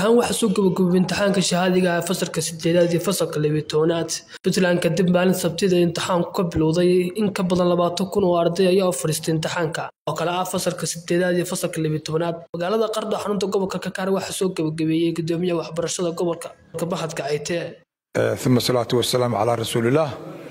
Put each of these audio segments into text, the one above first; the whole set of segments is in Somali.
ahaan waxaa soo gabagabay imtixaanka shahaadiga ah fasalka sideedaad iyo fasalka labiyo tobanaad puntland kadib maalin sabtida imtixaanku ka bilowday in ka badan labaatan kun oo arday ayaa u fadhiistay imtixaanka oo kale ah fasalka sideedaad iyo fasalka labiyo tobanaad magaalada qardho xarunta gobolka kakaar waxaa soo gabagabeeyey gudoomiyaha waxbarashada gobolka bahadka cayte uma salaatu wasalaamu calaa rasuulillaah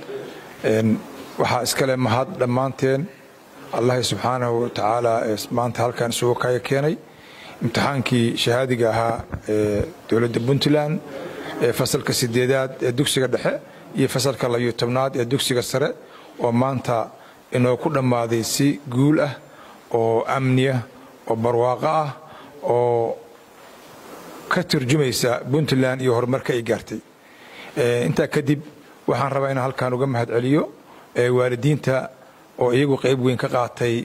waxaa iskale mahad dhammaanteen allahi subxaanahu watacaala ee maanta halkan isugu kaya keenay imtixaankii shahaadiga ahaa ee dowladda puntland ee fasalka sideedaad ee dugsiga dhexe iyo fasalka labiyo tobnaad ee dugsiga sare oo maanta inoo ku dhammaaday si guul ah oo amniya oo barwaaqo ah oo ka turjumaysa puntland iyo horumarka ay gaartay intaa kadib waxaan rabaa inaan halkan uga mahad celiyo waalidiinta oo iyagu qayb weyn ka qaatay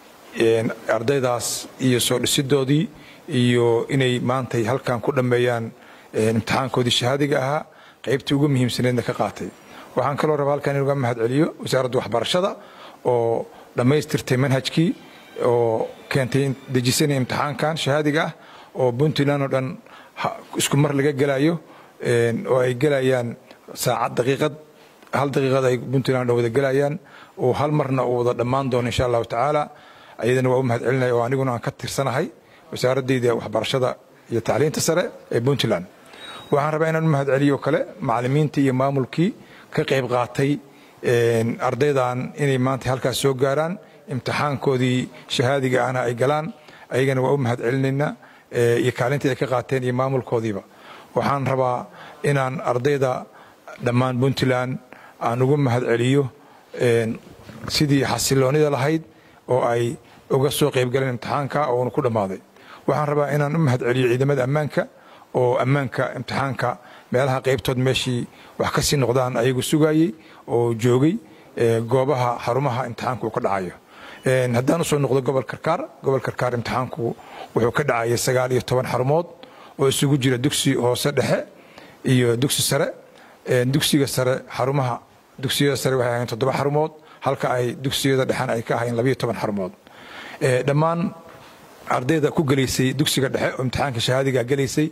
ardaydaas iyo soo dhisidoodii iyo inay maantay halkan ku dhammeeyaan imtixaankoodii shahaadiga ahaa qaybtii ugu muhiimsaneedna ka qaatay waxaan kaloo rabaa halkan in uga mahad celiyo wasaaradda waxbarashada oo dhammaystirtay manhajkii oo keentay dejisana imtixaankan shahaadiga ah oo puntland oo dhan isku mar laga gelayo oo ay gelayaan saacad daqiiqad hal daqiiqad ay puntland dhan wada gelayaan oo hal marna uu wada dhammaan doono insha allahu tacaala ayadana waa u mahad celinaya oo aniguna aan ka tirsanahay wasaaradayda waxbarashada iyo tacliinta sare ee puntland waxaan rabaa inaan u mahad celiyo kale macalimiintii iyo maamulkii ka qayb qaatay ardaydan inay maanta halkaas soo gaaraan imtixaankoodii shahaadiga ahna ay galaan ayagana waa u mahad celinaynaa iyo kaalintii ay ka qaateen iyo maamulkoodiiba waxaan rabaa inaan ardayda dhammaan puntland aan ugu mahad celiyo sidii xasiloonida lahayd oo ay uga soo qaybgaleen imtixaanka oona ku dhammaaday waxaan rabaa inaan u mahad celiyo ciidamada ammaanka oo ammaanka imtixaanka meelaha qaybtood meeshii wax ka sii noqdaan ayagu sugayey oo joogay goobaha xarumaha imtixaanku uu ka dhacayo haddaan usoo noqdo gobol karkaar gobol karkaar imtixaanku wuxuu ka dhacayay sagaal iyo toban xarumood oo isugu jira dugsi hoose dhexe iyo dugsi sare dugsiga sare xarumaha dugsiyada sare waxay ahayn toddoba xarumood halka ay dugsiyada dhexena ay ka ahayn labayo toban xarumood dhammaan ardayda ku gelaysay dugsiga dhexe oo imtixaanka shahaadiga gelaysay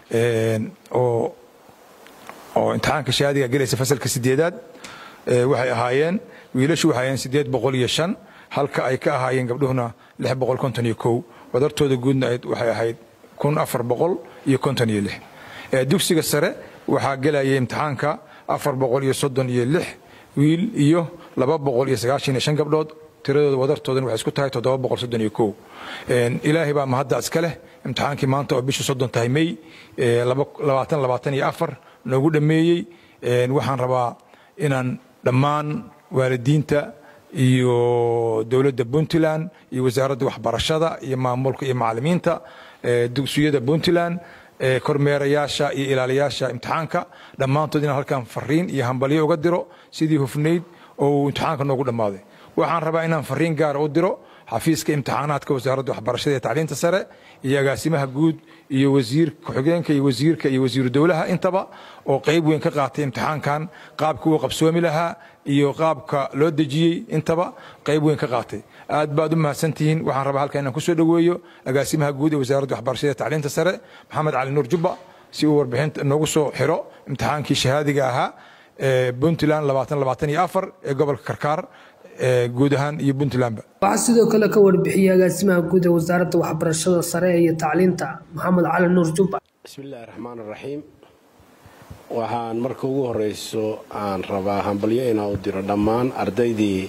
oo oo imtixaanka shahaadiga gelaysay fasalka sideedaad waxay ahaayeen wiilashu waxay ahaayeen sideed boqol iyo shan halka ay ka ahaayeen gabdhuhuna lix boqol konton iyo kow wadartooda guudna waxay ahayd kun afar boqol iyo konton iyo lix dugsiga sare waxaa gelayay imtixaanka afar boqol iyo soddon iyo lix wiil iyo laba boqol iyo sagaashan iyo shan gabdhood tiradooda wadartoodana waxay isku tahay toddoba boqol soddon iyo kow ilaahay baa mahadda iska leh imtixaankii maanta oo bishu soddon tahay may labaatan labaatan iyo afar noogu dhammeeyey waxaan rabaa inaan dhammaan waalidiinta iyo dowladda puntland iyo wasaaradda waxbarashada iyo maamulka iyo macalimiinta dugsiyada puntland kormeerayaasha iyo ilaaliyaasha imtixaanka dhammaantood inaan halkan fariin iyo hambalyo uga diro sidii hufnayd oo uu imtixaanka noogu dhammaaday waxaan rabaa inaan fariin gaara u diro xafiiska imtixaanaadka wasaaradda waxbarashada iyo tacliinta sare iyo agaasimaha guud iyo wasiir ku-xigeenka iyo wasiirka iyo wasiiru dowlaha intaba oo qayb weyn ka qaatay imtixaankan qaabka uu qabsoomi lahaa iyo qaabka loo dejiyey intaba qayb weyn ka qaatay aad baad u mahadsantihiin waxaan rabaa halkan inaan kusoo dhoweeyo agaasimaha guud ee wasaaradda waxbarashada iyo tacliinta sare maxamed cali nuur jubba si uu warbixinta noogu soo xiro imtixaankii shahaadiga ahaa ee puntland labaatan labaatan iyo afar ee gobolka karkaar guud ahaan iyo puntlandba waxaa sidoo kale ka warbixiyey agaasimaha guud ee wasaaradda waxbarashada sare iyo tacliinta maxamed cali nuur jubba bismi illaahi raxmaan raxiim waxaan marka ugu horeyso aan rabaa hambalyo inaan u diro dhammaan ardaydii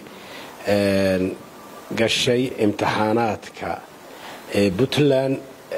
gashay imtixaanaadka ee puntland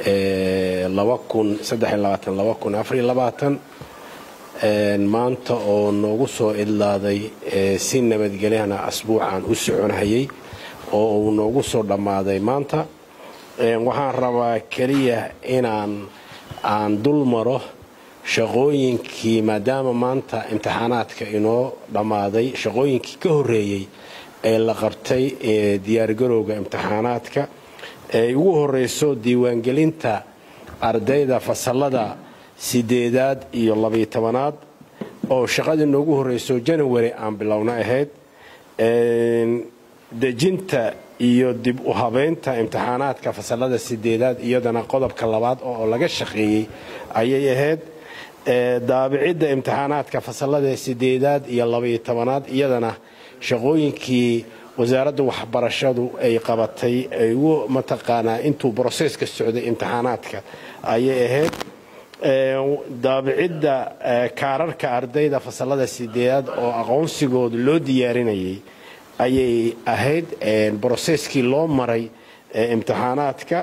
maanta oo noogu soo idlaaday si nabadgelyana asbuucaan u soconhayay oo uu noogu soo dhammaaday maanta waxaan rabaa keliya inaan aan dul maro shaqooyinkii maadaama maanta imtixaanaadka inoo dhammaaday shaqooyinkii ka horreeyey ee la qabtay diyaargarowga imtixaanaadka ee ugu horeyso diiwaangelinta ardayda fasallada sideedaad iyo labiyo tobanaad oo shaqadii noogu horeyso janawari aan bilowna ahayd dejinta iyo dib u habeynta imtixaanaadka fasalada sideedaad iyadana qodobka labaad oo laga shaqeeyey ayay ahayd daabicidda imtixaanaadka fasalada sideedaad iyo labaiyo tobanaad iyadana shaqooyinkii wasaaradda waxbarashadu ay qabatay ay ugu mataqaanaa intuu broseska socday imtixaanaadka ayay ahayd daabicidda kaararka ardayda fasalada sideedaad oo aqoonsigooda loo diyaarinayay ayay ahayd broseskii loo maray imtixaanaadka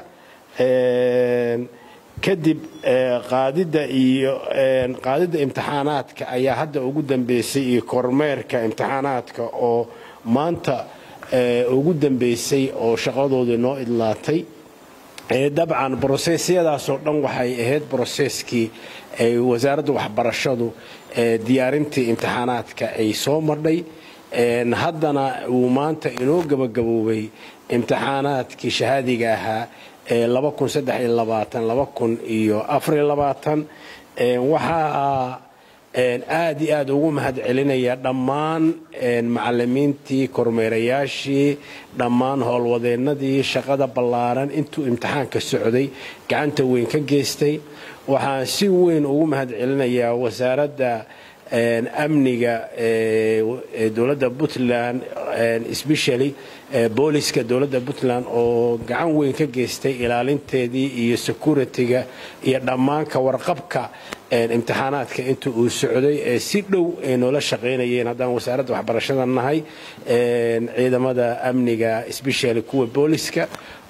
kadib qaadidda iyo qaadidda imtixaanaadka ayaa hadda ugu dambeysay iyo kormeerka imtixaanaadka oo maanta ugu dambeysay oo shaqadooda noo idlaatay dabcan brosesyadaasoo dhan waxay ahayd broseskii wasaaradda waxbarashadu diyaarintii imtixaanaadka ay soo madhay haddana uu maanta inoo gabagaboobay imtixaanaadkii shahaadiga ahaa ee waxaa aad iyo aad ugu mahad celinaya dhammaan macalimiintii kormeerayaashii dhammaan howlwadeennadii shaqada ballaaran intuu imtixaanka socday gacanta weyn ka geystay waxaan si weyn ugu mahad celinayaa wasaaradda amniga dowladda puntland specially booliska dowladda puntland oo gacan weyn ka geystay ilaalinteedii iyo security-ga iyo dhammaan ka warqabka imtixaanaadka inta uu socday ee si dhow ay noola shaqaynayeen haddaan wasaaradda waxbarashada nahay ciidamada amniga specially kuwa booliska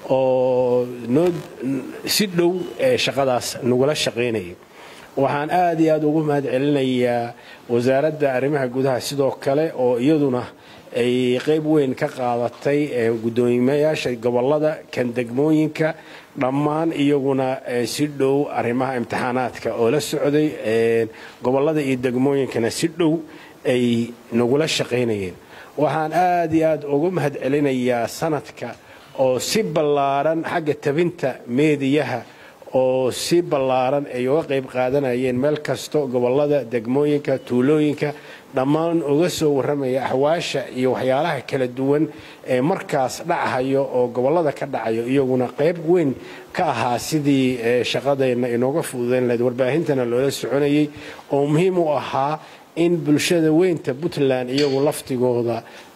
oo si dhow shaqadaas nagula shaqaynayay waxaan aad iyo aad ugu mahad celinayaa wasaaradda arrimaha gudaha sidoo kale oo iyaduna ay qayb weyn ka qaadatay gudoomiyayaasha gobolada kan degmooyinka dhammaan iyaguna si dhow arrimaha imtixaanaadka oo la socday gobolada iyo degmooyinkana si dhow ay nagula shaqaynayeen waxaan aad iyo aad ugu mahad celinayaa sanadka oo si ballaaran xagga tabinta meediyaha oo si ballaaran ay uga qayb qaadanayeen meel kasto gobolada degmooyinka tuulooyinka dhammaan uga soo warramaya axwaasha iyo waxyaalaha kala duwan ee markaas dhachayo oo gobolada ka dhacayo iyaguna qayb weyn ka ahaa sidii shaqadeenna inooga fududayn lahayd warbaahintana loola soconayay oo muhiim u ahaa in bulshada weynta puntland iyagu laftigooda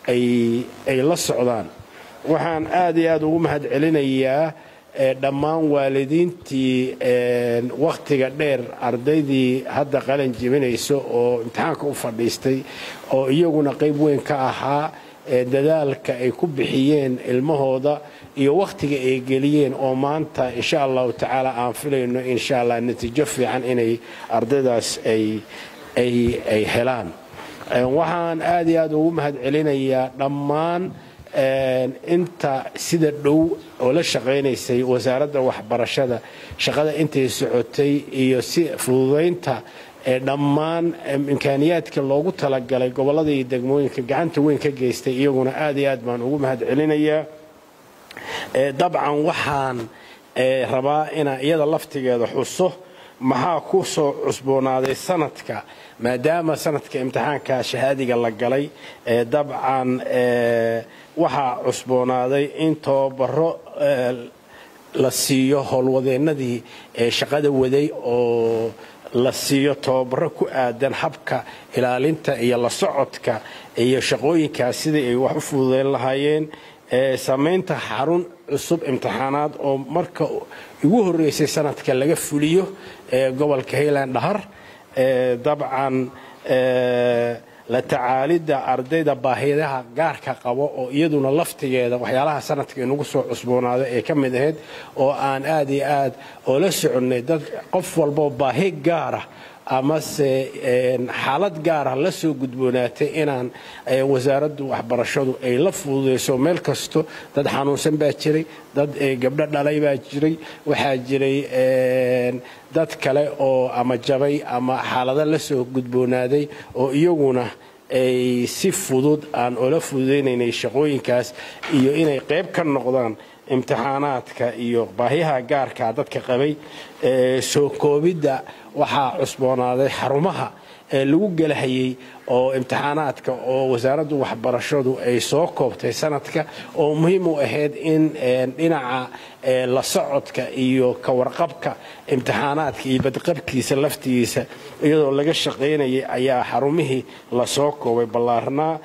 ay la socdaan waxaan aad iyo aad ugu mahad celinayaa dhammaan waalidiintii wakhtiga dheer ardaydii hadda qalin jibinayso oo imtixaanka u fadhiistay oo iyaguna qayb weyn ka ahaa dadaalka ay ku bixiyeen ilmahooda iyo wakhtiga ay geliyeen oo maanta insha allahu tacaala aan filayno insha allah natiijo fiican inay ardaydaas ay helaan waxaan aad iyo aad ugu mahad celinayaa dhammaan inta sida dhow oo la shaqaynaysay wasaaradda waxbarashada shaqada intay socotay iyo si fududaynta dhammaan imkaaniyaadka loogu talagalay gobolada iyo degmooyinka gacanta weyn ka geystay iyaguna aad iyo aad baan ugu mahad celinayaa dabcan waxaan rabaa inaan iyada laftigeeda xuso maxaa ku soo cusboonaaday sanadka maadaama sanadka imtixaanka shahaadiga la galay dabcan waxaa cusboonaaday in tababaro la siiyo howlwadeennadii shaqada waday oo la siiyo tababaro ku aadan habka ilaalinta iyo la socodka iyo shaqooyinkaas sidii ay wax u fududeyn lahaayeen samaynta xarun cusub imtixaanaad oo marka ugu horreysay sanadka laga fuliyo gobolka hayland dhahar dabcan la tacaalidda ardayda baahidaha gaarka qabo oo iyaduna laftigeeda waxyaalaha sanadka inugu soo cusboonaaday ee ka mid ahayd oo aan aad iyo aad oo la soconnay dad qof walboo baahi gaarah amase xaalad gaarah la soo gudboonaatay inaan wasaaraddu waxbarashadu ay la fududayso meel kasto dad xanuunsan baa jiray dad gabdho dhalay baa jiray waxaa jiray dad kale oo ama jabay ama xaalado la soo gudboonaaday oo iyaguna ay si fudud aan ola fududaynaynay shaqooyinkaas iyo inay qayb ka noqdaan imtixaanaadka iyo baahiyaha gaarka dadka qabay soo koobidda waxaa cusboonaaday xarumaha lagu gelahayay oo imtixaanaadka oo wasaaraddu waxbarashadu ay soo koobtay sanadka oo muhiim u ahayd in dhinaca la socodka iyo ka warqabka imtixaanaadka iyo badqabkiisa laftigiisa iyadoo laga shaqaynayay ayaa xarumihii lasoo koobay ballaarnaa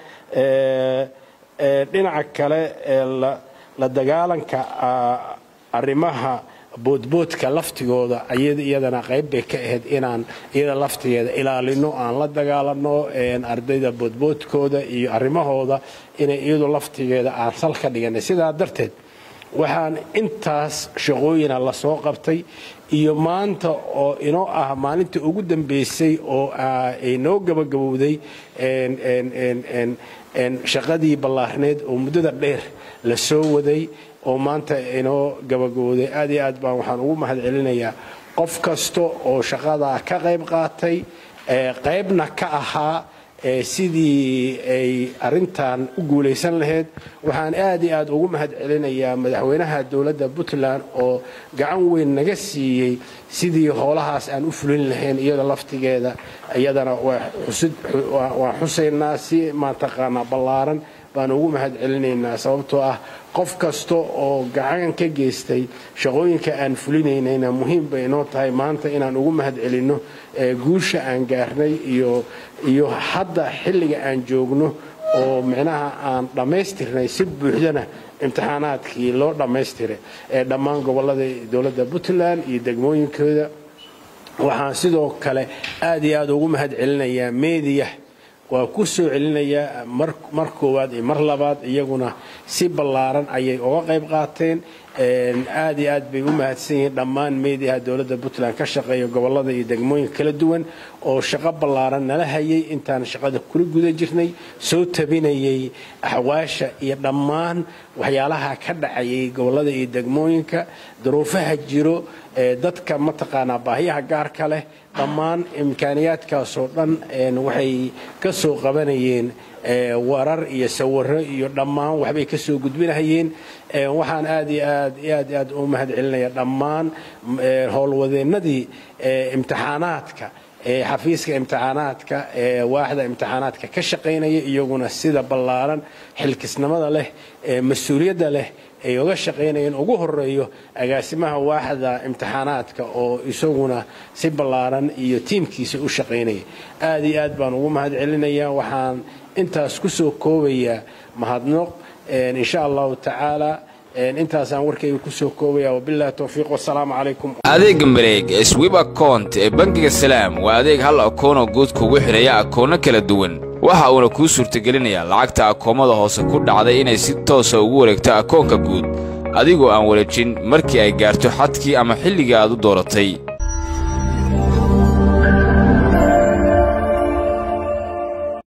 dhinaca kale la dagaalanka arrimaha boodboodka laftigooda iyadana qayb bay ka ahayd inaan iyada laftigeeda ilaalino aan la dagaalano ardayda boodboodkooda iyo arrimahooda inay iyadu laftigeeda aan sal ka dhiganay sidaa darteed waxaan intaas shaqooyina lasoo qabtay iyo maanta oo inoo ah maalinta ugu dambeysay oo inoo gabagabowday shaqadii ballaarneed oo muddada dheer la soo waday oo maanta inoo gabagabowday aad iyo aad baan waxaan ugu mahad celinayaa qof kasta oo shaqadaa ka qayb qaatay qaybna ka ahaa sidii ay arintan u guulaysan lahayd waxaan aad iyo aad ugu mahad celinayaa madaxweynaha dowladda puntland oo gacan weyn naga siiyey sidii howlahaas aan u fulin lahayn iyada laftigeeda iyadana waan xusaynaa si mataqaanaa ballaaran baan ugu mahad celinaynaa sababtoo ah qof kasta oo gacan ka geystay shaqooyinka aan fulinaynayna muhiim bay inoo tahay maanta inaan ugu mahad celinno guusha aan gaarnay iyo hadda xilliga aan joogno oo micnaha aan dhammaystirnay si buuxdana imtixaanaadkii loo dhammaystiray ee dhammaan gobollada dowladda puntland iyo degmooyinkooda waxaan sidoo kale aad iyo aad ugu mahad celinayaa meediya waa ku soo celinayaa mar koowaad iyo mar labaad iyaguna si ballaaran ayay uga qayb qaateen aad iyo aad bay u mahadsan yihiin dhammaan meediyaha dowladda puntland ka shaqeeya gobollada iyo degmooyinka kala duwan oo shaqo ballaaran nala hayay intaan shaqada kula guda jirnay soo tabinayay axwaasha iyo dhammaan waxyaalaha ka dhacayay gobollada iyo degmooyinka duruufaha jiro dadka mataqaanaa baahiyaha gaarka leh dhammaan imkaaniyaadkaasoo dhan waxay ka soo qabanayeen warar iyo sawiro iyo dhammaan waxbay ka soo gudbinahayeen waxaan aad iyo aad aad aad u mahad celinaya dhammaan howlwadeennadii imtixaanaadka xafiiska imtixaanaadka waaxda imtixaanaadka ka shaqaynaya iyaguna sida ballaaran xilkisnimada leh mas-uuliyadda leh ay uga shaqaynayeen ugu horeeyo agaasimaha waaxda imtixaanaadka oo isaguna si ballaaran iyo tiimkiisa u shaqaynaya aad iyo aad baan ugu mahad celinaya waxaan intaas ku soo koobayaa mahadnoq insha allahu tacaala intaasaan warkayga ku soo koobaya wabillahi towfiiq wasalaamu calaykum adeegga mareeg ee swib akount ee bangiga salaam waa adeeg hal akoonoo guud kugu xidhaya akoonno kala duwan waxa uuna kuu suurtagelinayaa lacagta akoomada hoose ku dhacday inay si toosa ugu wareegto akoonka guud adigoo aan wareejin markii ay gaarto xadkii ama xilligii aad u dooratay